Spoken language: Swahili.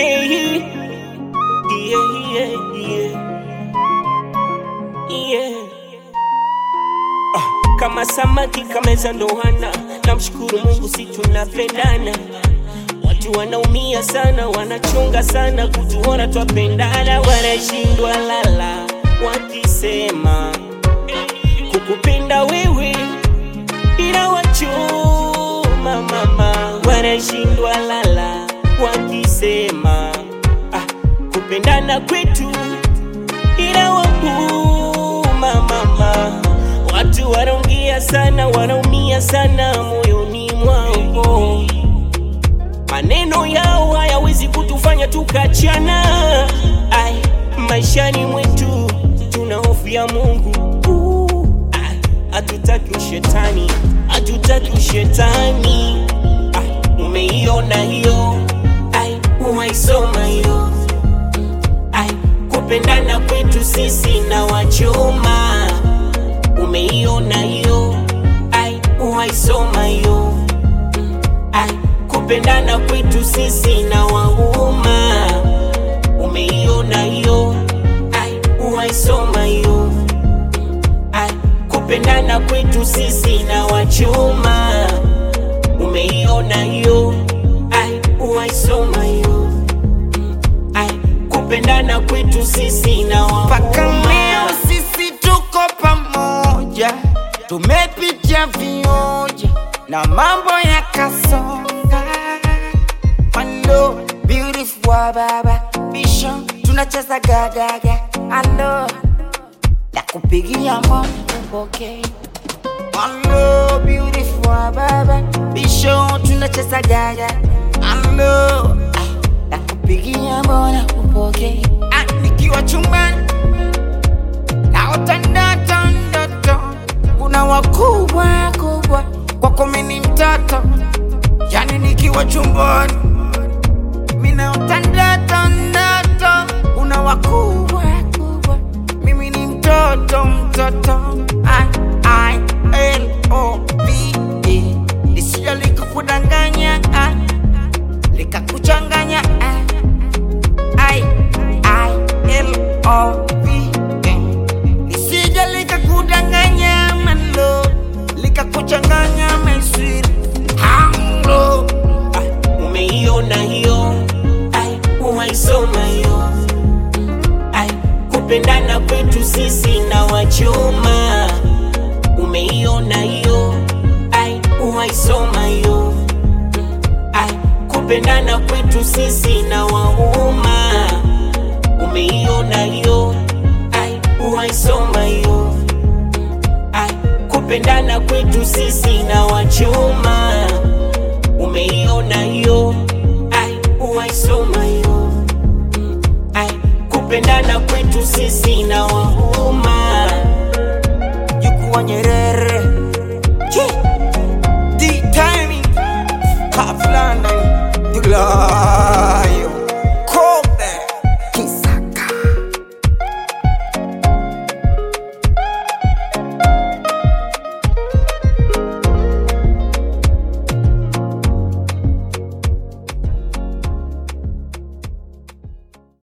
Hey, yeah, yeah, yeah. Yeah. Ah, kama samaki kameza ndoana, namshukuru Mungu si tunapendana. Watu wanaumia sana, wanachunga sana kutuona twapendana, wanashindwa lala wakisema kukupenda wewe inawachoma mama, wanashindwa lala wakisema ah, kupendana kwetu inawauma mama. Watu wanaongea sana, wanaumia sana moyoni mwao, maneno yao hayawezi kutufanya tukachana. Ai, maishani mwetu tuna hofu ya Mungu. Uh, ai, Hatutaki ushetani, hatutaki ushetani. Ah, umeiona hiyo? Ai, uwaisoma hiyo? Ai, kupendana kwetu sisi na wachoma, umeiona hiyo? Ai, uwaisoma hiyo? Ai, kupendana kwetu sisi na wauma, umeiona hiyo? Ai, uwaisoma hiyo? Ai, kupendana kwetu sisi na wachoma, umeiona hiyo? Ai, uwaisoma hiyo? Ai, kupendana kwetu sisi na mpaka leo wauma. sisi tuko pamoja, tumepitia vioja na mambo yakasonga. Hello, beautiful wa baba Vision, tunacheza gagaga. Hello, nakupigia moyo upokee. Hello, beautiful wa baba Vision, tunacheza gaga. Hello, ah, nakupigia mbona upokee. Ah, nikiwa chumbani naota ndoto ndoto, kuna wakubwa kubwa kwako mimi ni mtoto, yani nikiwa chumbani mimi naota ndoto ndoto, kuna wakubwa kubwa, mimi ni mtoto mtoto. I, I, L, O, V, E, lisije likakudanganya ah, likakuchanganya ah. I, I, L, O, V, E. Lisije likakudanganya malo, likakuchanganya my sweet Hello. Ah, umeiona hiyo? Ai, uwaisoma hiyo? Ai, kupendana kwetu sisi na wachoma, umeiona hiyo? Ai, uwaisoma hiyo? Ai, kupendana kwetu sisi na wauma, umeiona hiyo? Ai, uwaisoma hiyo? Ai, kupendana kwetu sisi na wachoma, umeiona hiyo? Ai, uwaisoma hiyo? Ai, kupendana kwetu sisi na wauma Jukuwa Nyerere